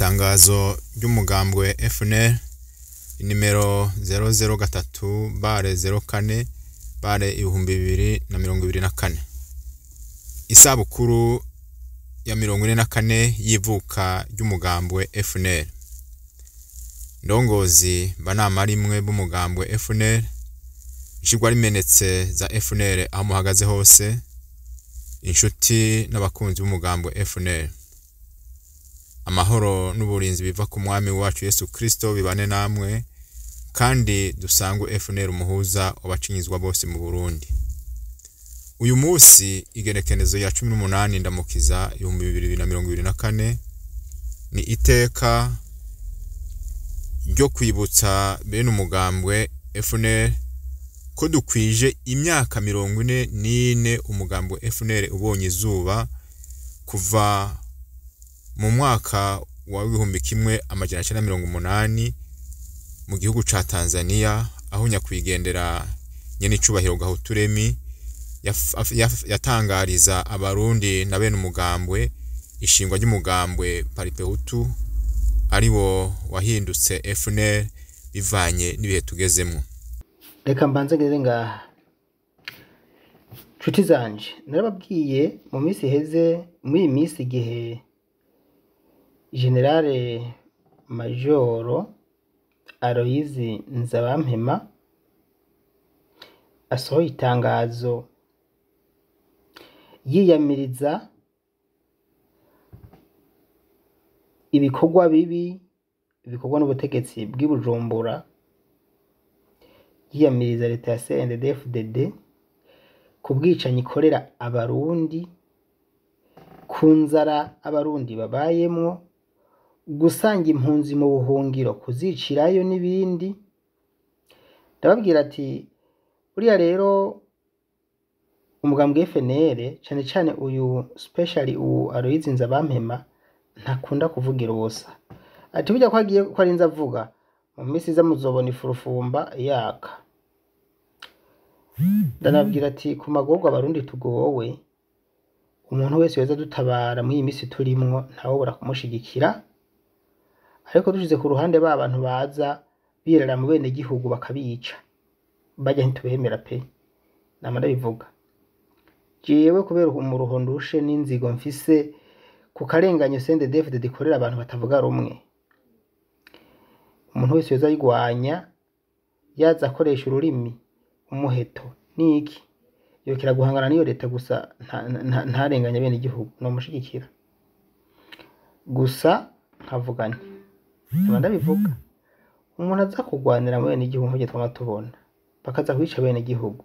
itangazo ry'umugambwe FNL inimero 003 bare 04 bare ibihumbi bibiri na mirongo ibiri na kane isabukuru ya mirongo ine na kane y'ivuka ry'umugambwe FNL ndongozi banama rimwe b'umugambwe FNL ishigwa rimenetse za FNL aho muhagaze hose inshuti n'abakunzi b'umugambwe FNL amahoro n'uburinzi biva ku mwami wacu Yesu Kristo bibane namwe kandi dusangwe FNL umuhuza w'abacinyizwa bose mu Burundi uyu munsi igenekerezo ya cumi n'umunani ndamukiza ibihumbi bibiri na mirongo ibiri na kane ni iteka ryo kwibutsa bene umugambwe FNL ko dukwije imyaka mirongo ine n'ine umugambwe FNL ubonye izuba kuva mu mwaka wa w'ibihumbi kimwe amajana cyenda mirongo umunani mu gihugu ca Tanzania aho nyakwigendera nyene icubahiro Gahuturemi yaf- yaf- yatangariza abarundi na bene umugambwe ishingwa ry'umugambwe Paripehutu ari wo wahindutse FNL bivanye n'ibihe tugezemwo reka mbanze ngeze ngaha nshuti zanje narababwiye mu minsi iheze muri iyi minsi igihe generale majoro aloyizi nzabampema asohoye itangazo yiyamiriza ibikorwa bibi bikorwa n'ubutegetsi bw'i Bujumbura yiyamiriza leta ya CNDD-FDD ku bwicanyi ikorera abarundi ku nzara abarundi babayemwo gusanga impunzi mu buhungiro kuzicirayo n'ibindi ndababwira ati buriya rero umugambwe FNL cane cane uyu specially uwu Aloyizi Nzabampema ntakunda kuvugira ubusa ati burya ko agiye ko arinze avuga mu minsi iza muzobona ifurufumba yaka ndanabwira ati ku magorwa abarundi tugowe umuntu wese yoza dutabara muri iyi minsi turimwo ntawobora kumushigikira ariko dushize ku ruhande ba bantu baza birara mu bene gihugu bakabica bajya ntitubemera pe nama ndabivuga jewe kubera umuruho ndushe n'inzigo mfise ku karenganyo CNDD-FDD ikorera abantu batavuga rumwe umuntu wese yoza ayigwanya yaza akoresha ururimi umuheto niki yokera guhangana n'iyo leta gusa nta- nta- ntarenganya bene igihugu nomushigikira gusa nkavuga nti aba ndabivuga umuntu aza kurwanira mu bene igihugu nk'ibyo twama tubona bakaza kwica bene igihugu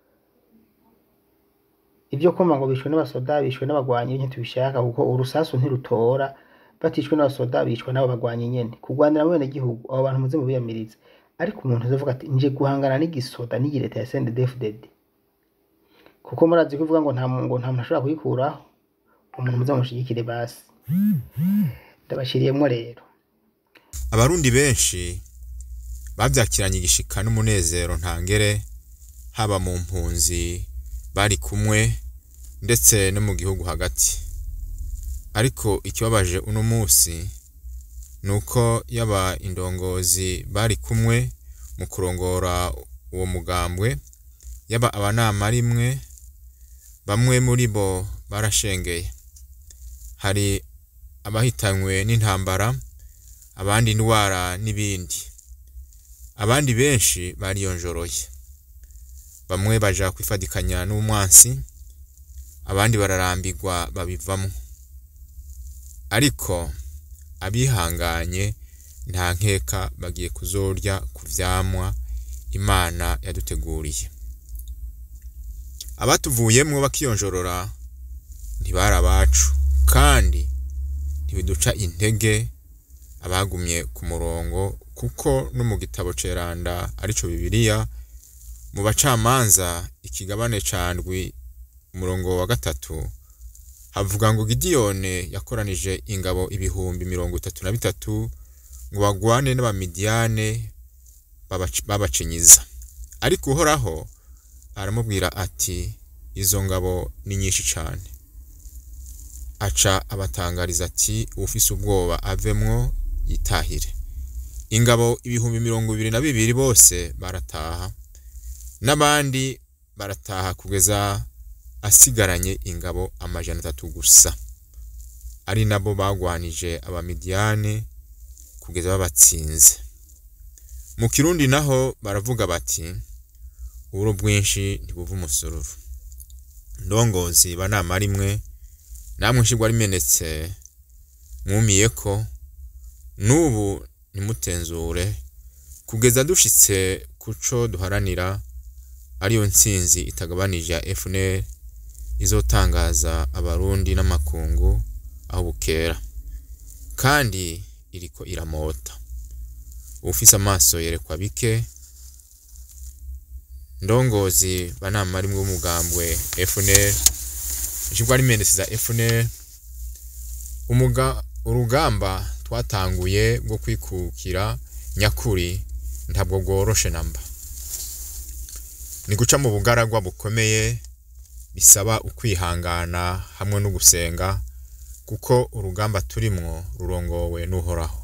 ibyo kumva ngo bishwe n'abasoda bishwe n'abagwanyi ntitubishaka kuko urusasu ntirutora batishwe n'abasoda bishwe n'abo bagwanyi nyene kurwanira mu bene gihugu abo bantu muze mubiyamirize ariko umuntu azavuga ati nje guhangana n'igisoda n'iyi leta ya CNDD-FDD kuko murazi kuvuga ngo nta mu- ngo nta muntu ashobora kuyikuraho umuntu muze mushigikire basi ndabashiriyemwo rero abarundi benshi bavyakiranye igishika n'umunezero ntangere haba mu mpunzi bari kumwe ndetse no mu gihugu hagati ariko ikibabaje uno musi nuko yaba indongozi bari kumwe mu kurongora uwo mugambwe yaba abanama rimwe bamwe muri bo barashengeye hari abahitanywe n'intambara abandi indwara n'ibindi abandi benshi bariyonjoroye bamwe baja kwifadikanya n'umwansi abandi bararambirwa babivamwo ariko abihanganye nta nkeka bagiye kuzorya ku vyamwa imana yaduteguriye abatuvuyemwo bakiyonjorora ntibari abacu kandi ntibiduca intege abagumye ku murongo kuko no mu gitabo ceranda arico bibiliya mu bacamanza ikigabane ca ndwi umurongo wa gatatu havuga ngo gidiyone yakoranije ingabo ibihumbi mirongo itatu na bitatu ngo bagwane n'abamidiyane babac- babacinyiza ariko uhoraho aramubwira ati izo ngabo ni nyinshi cane aca abatangariza ati ufise ubwoba avemwo yitahire ingabo ibihumbi mirongo ibiri na bibiri bose barataha n'abandi barataha kugeza asigaranye ingabo amajana atatu gusa ari nabo bagwanije abamidiyani kugeza babatsinze mu kirundi naho baravuga bati uburo bwinshi ntibuva umusururu ndongozi banama rimwe namwe nshigwa rimenetse mwumiye ko n'ubu nimutenzure kugeza dushitse kuco duharanira ariyo ntsinzi itagabanije ya FNL izotangaza abarundi n'amakungu aho bukera kandi iriko iramota ufise amaso yerekwa bike ndongozi banama rimwe w'umugambwe FNL nshingwa rimenetse za FNL umuga urugamba twatanguye bwo kwikukira nyakuri ntabwo bworoshe namba ni guca mu bugaragwa bukomeye bisaba ukwihangana hamwe no gusenga kuko urugamba turimwo rurongowe n'uhoraho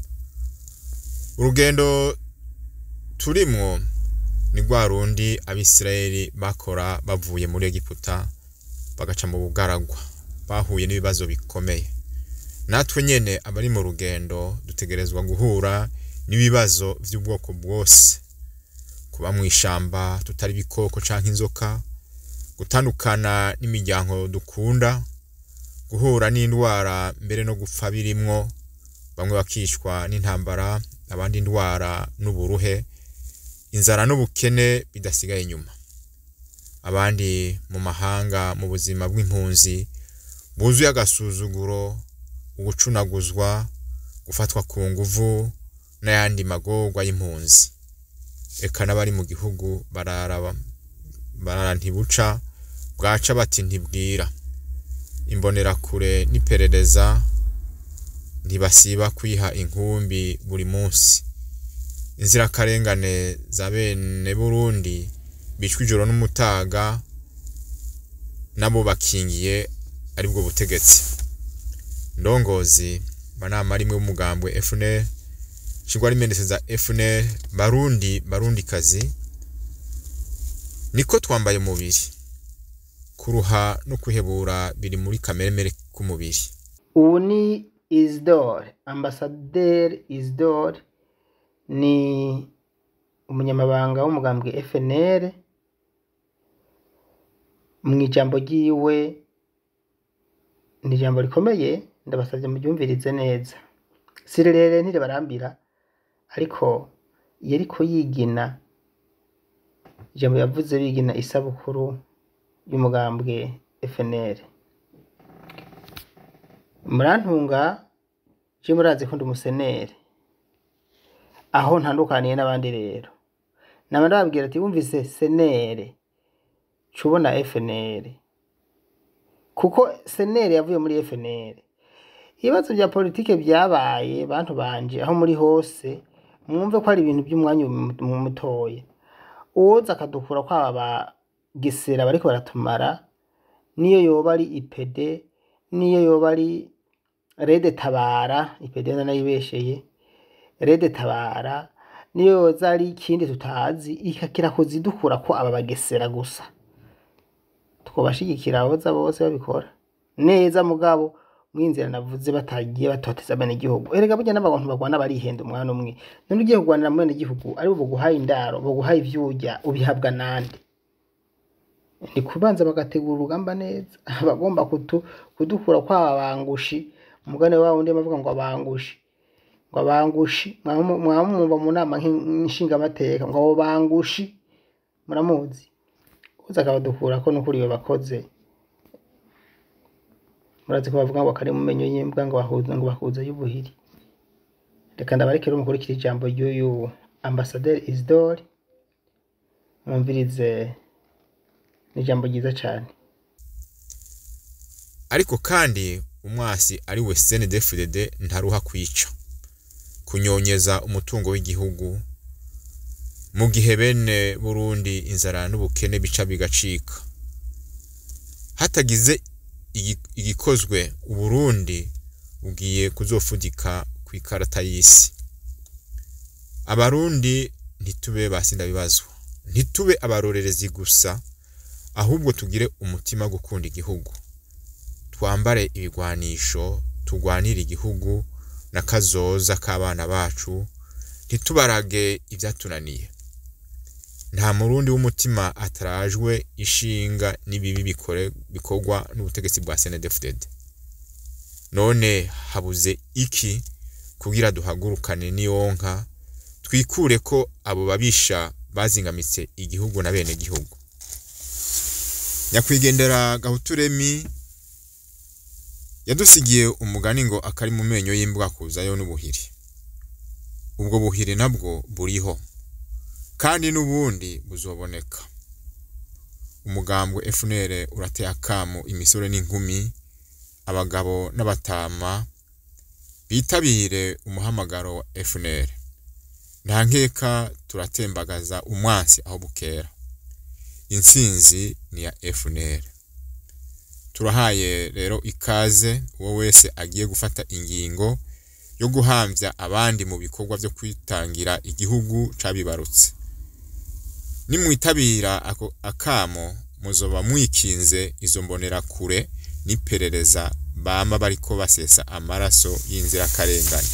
urugendo turimwo ni rwa rundi abisirayeli bakora bavuye muri egiputa bagaca mu bugaragwa bahuye n'ibibazo bikomeye natwe nyene abari mu rugendo dutegerezwa guhura n'ibibazo vy'ubwoko bwose kuba mu ishamba tutari ibikoko canke inzoka gutandukana n'imiryango dukunda guhura n'indwara mbere no gupfa birimwo bamwe bakicwa n'intambara abandi indwara n'uburuhe inzara n'ubukene bidasigaye inyuma abandi mu mahanga mu buzima bw'impunzi buzuye agasuzuguro ugucunaguzwa gufatwa ku nguvu n'ayandi magorwa y'impunzi eka n'abari mu gihugu barara barara ntibuca bwaca bati ntibwira imbonerakure n'iperereza ntibasiba kwiha inkumbi buri munsi inzirakarengane za bene burundi bicwa ijoro n'umutaga nabo bakingiye aribwo butegetsi ndongozi banama rimwe w'umugambwe FNL shingwa rimenetse za FNL barundi barundi kazi niko twambaye umubiri kuruha no kwihebura biri muri kameremere k'umubiri ubu ni isidore ambasaderi isidore ni umunyamabanga w'umugambwe FNL mu ijambo ryiwe ni ijambo rikomeye ndabasabye muryumvirize neza si rirerire ntiribarambira ariko iyo ariko yigina ijambo yavuze bigina isabukuru y'umugambwe FNL murantunga je murazi ko ndi umuseneri aho ntandukaniye n'abandi rero nama ndababwira ati wumvise senere cubona FNL kuko senere yavuye muri FNL ibibazo bya politike byabaye bantu banje aho muri hose mwumve ko ari ibintu by'umwanya mu mutoya uwoza akadukura kwaba ba gisera bariko baratumara niyo yoba ari ipede niyo yoba ari rede tabara ipede nanayibesheye rede tabara niyo yoza ari ikindi tutazi ikakira kuzidukura ko aba bagesera gusa twobashigikira aboza bose babikora neza mugabo mwinzira navuze batagiye batoteza bene igihugu erega burya n'abantu bagwana barihenda umwana umwe none ugiye kugwanira mu bene igihugu ari bo baguhaye indaro baguhaye ivyurya ubihabwa nande ni kubanza bagategura urugamba neza abagomba kutu, kudukura kwaba bangushi umugani wabo ndi bavuga ngo abangushi ngo abangushi mwamumva mu nama nshingamateka ngo abo bangushi muramuzi uza akabadukura ko nukuri iyo bakoze murazi ko bavuga ngo kari mu menyo y'imbwa ngo bahuza ngo bahuza y'ubuhiri reka ndabarekere umukurikira ijambo ry'uyu ambasaderi Isidore mwumvirize ni ijambo ryiza cyane ariko kandi umwasi ari we CNDD-FDD ntaruha kwica kunyonyeza umutungo w'igihugu mu gihe bene Burundi inzara n'ubukene bica bigacika hatagize igi- igikozwe uburundi bugiye kuzofudika ku ikarata y'isi abarundi ntitube basinda bibazwa ntitube abarorerezi gusa ahubwo tugire umutima wo gukunda igihugu twambare ibigwanisho tugwanire igihugu n'akazoza k'abana bacu ntitubarage ibyatunaniye nta murundi w'umutima atarajwe ishinga n'ibibi bikore bikorwa n'ubutegetsi bwa CNDD-FDD none habuze iki kugira duhagurukane n'iyonka twikure ko abo babisha bazingamitse igihugu na bene gihugu nyakwigendera gahuturemi yadusigiye umugani ngo akari mu menyo y'imbwa kuzayo n'ubuhiri ubwo buhiri nabwo buriho kandi n'ubundi buzoboneka umugambwe FNL urateye akamu imisore n'inkumi abagabo n'abatama bitabire umuhamagaro wa FNL nta nkeka turatembagaza umwansi aho bukera intsinzi ni ya FNL turahaye rero ikaze uwo wese agiye gufata ingingo yo guhamvya abandi mu bikorwa vyo kwitangira igihugu cabibarutse nimwitabira ako akamo muzoba mwikinze izo mbonera kure n'iperereza bama bariko basesa amaraso y'inzirakarengane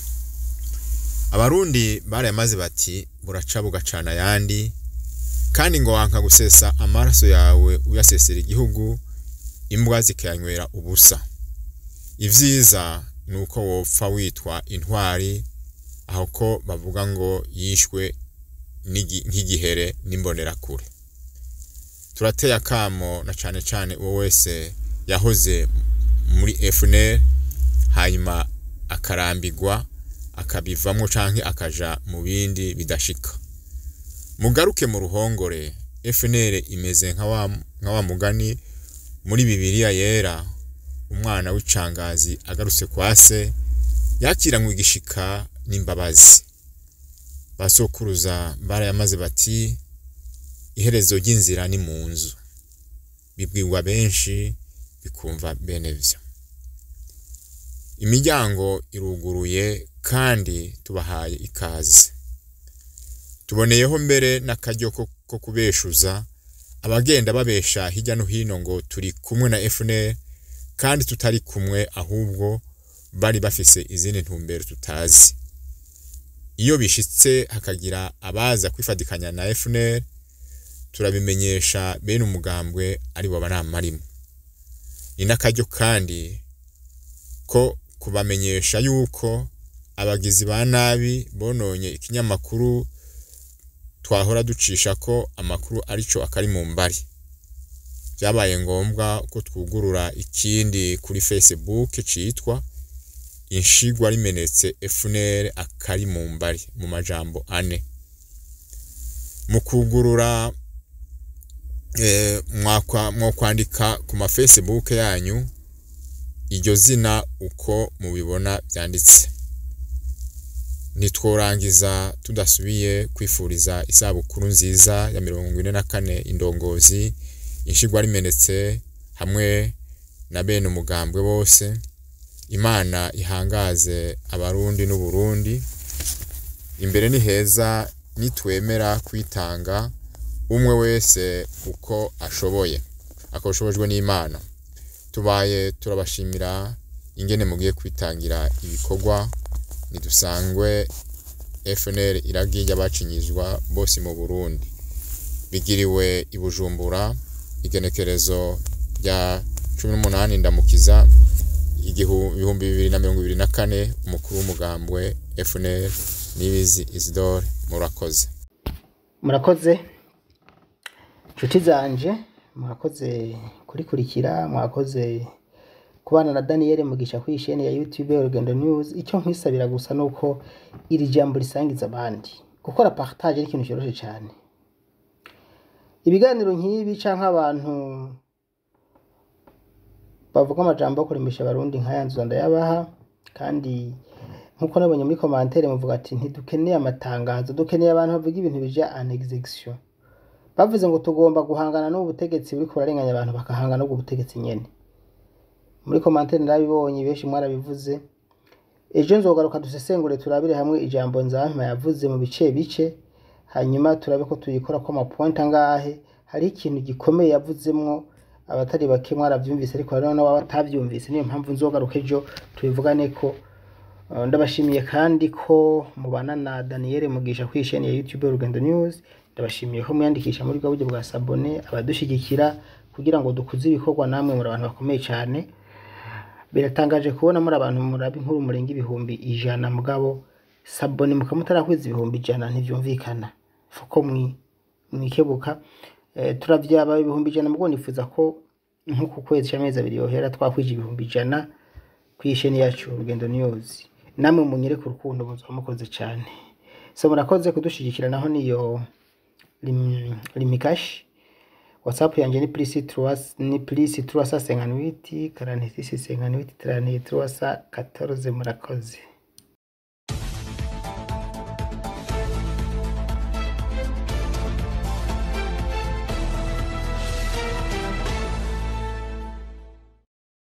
abarundi barayamaze bati buraca bugacana ayandi kandi ngo wanka gusesa amaraso yawe uyasesera igihugu imbwa zikayanywera ubusa ivyiza ni uko wopfa witwa intwari aho ko bavuga ngo yishwe n'igi- nk'igihere n'imbonerakure turateye akamo na cane cane uwo wese yahoze muri FNL hanyuma akarambigwa akabivamwo canke akaja mu bindi bidashika mugaruke mu ruhongore FNL imeze nka wa, nka wa mugani muri bibiliya yera umwana w'icangazi agarutse kwa se yakiranywe igishika n'imbabazi basokuruza barayamaze bati iherezo ry'inzira ni mu nzu bibwirwa benshi bikumva bene vyo imiryango iruguruye kandi tubahaye ikaze tuboneyeho mbere n'akaryo ko ko kubeshuza abagenda babesha hirya no hino ngo turi kumwe na FNL kandi tutari kumwe ahubwo bari bafise izindi ntumbero tutazi iyo bishitse hakagira abaza kwifadikanya na FNL turabimenyesha bene umugambwe ari bo banamarimo ni n'akaryo kandi ko kubamenyesha yuko abagizi ba nabi bononye ikinyamakuru twahora ducisha ko amakuru arico akari mu mbari byabaye ngombwa ko twugurura ikindi kuri Facebook citwa inshigwa rimenetse FNL akari mu mbari mu majambo ane mu kugurura eh, mwakwa mwokwandika ku ma Facebook yanyu iryo zina uko mubibona byanditse ntitworangiza tudasubiye kwifuriza isabukuru nziza ya mirongo ine na kane indongozi inshigwa rimenetse hamwe na bene umugambwe bose imana ihangaze abarundi n'uburundi imbere ni heza nitwemera kwitanga umwe wese uko ashoboye akoshobojwe n'imana tubaye turabashimira ingene mugiye kwitangira ibikorwa nidusangwe FNL iragi y'abacinyizwa bose mu Burundi bigiriwe i Bujumbura igenekerezo rya 18 ndamukiza igihu- ibihumbi bibiri na mirongo ibiri na kane umukuru w'umugambwe FNL Nibizi Isidore murakoze murakoze nshuti zanje mwakoze kurikurikira mwakoze kubana na Daniel Mugisha kuri isheni ya YouTube ya Urugendo News icyo nkwisabira gusa nuko iri jambo risangiza abandi gukora partage ari ikintu cyoroshye cyane ibiganiro nk'ibi canke abantu bavuga amajambo yo kuremesha abarundi nk'aya nzu ndayabaha kandi nkuko nabonye muri commentaire muvuga ati ntidukeneye amatangazo dukeneye abantu bavuga ibintu bija en execution bavuze ngo tugomba guhangana n'ubu butegetsi buriko burarenganya abantu bakahangana n'ubwo butegetsi nyene muri komantere narabibonye benshi mwarabivuze ejo nzogaruka dusesengure turabire hamwe ijambo nzampa yavuze mu bice bice hanyuma turabe ko tuyikora ko amapointi angahe hari ikintu gikomeye yavuzemwo abatari bake mwaravyumvise ariko hariho n'ababa batavyumvise niyo mpamvu nzogaruka ejo tubivugane ko Uh, ndabashimiye kandi ko mubana na Daniel Mugisha kuri chaîne ya YouTube Urugendo News ndabashimiye ko mwiyandikisha muri bwa buryo bwa sabone abadushigikira kugira ngo dukuze ibikorwa namwe muri abantu bakomeye cyane biratangaje kubona muri abantu muraba inkuru murenga ibihumbi ijana mugabo sabone mukamutarakwiza ibihumbi ijana ntivyumvikana fuko mwi mwikebuka eh, turavyaba ibihumbi ijana mugabo nifuza ko nk'uku kwezi cy'amezi abiri yohera twakwije ibihumbi ijana kw'isheni yacu Urugendo News namwe munyereke urukundo muzaba mukoze cyane so murakoze kudushigikira naho niyo lim- limikashi whatsapp yanje ni plus trois ni plus trois cent cinquante-huit quarante-six cinquante-huit trente trois cent quatorze murakoze